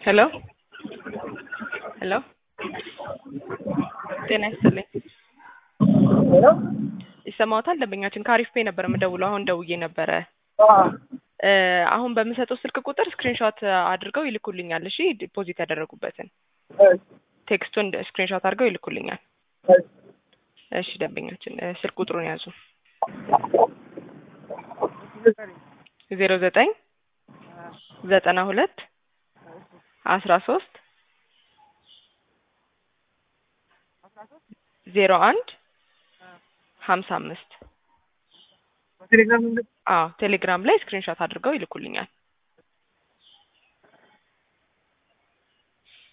ሄሎ ሄሎ ጤና ይስጥልኝ። ሄሎ ይሰማዎታል? ደንበኛችን ከአሪፍ ፔ ነበር የምደውለው። አሁን ደውዬ ነበረ። እ አሁን በምሰጠው ስልክ ቁጥር ስክሪንሾት አድርገው ይልኩልኛል። እሺ ዲፖዚት ያደረጉበትን ቴክስቱን ስክሪንሾት አድርገው ይልኩልኛል። እሺ ደንበኛችን እ ስልክ ቁጥሩን ያዙ። ዜሮ ዘጠኝ ዘጠና ሁለት አስራ ሶስት ዜሮ አንድ ሀምሳ አምስት ቴሌግራም አዎ ቴሌግራም ላይ ስክሪንሾት አድርገው ይልኩልኛል።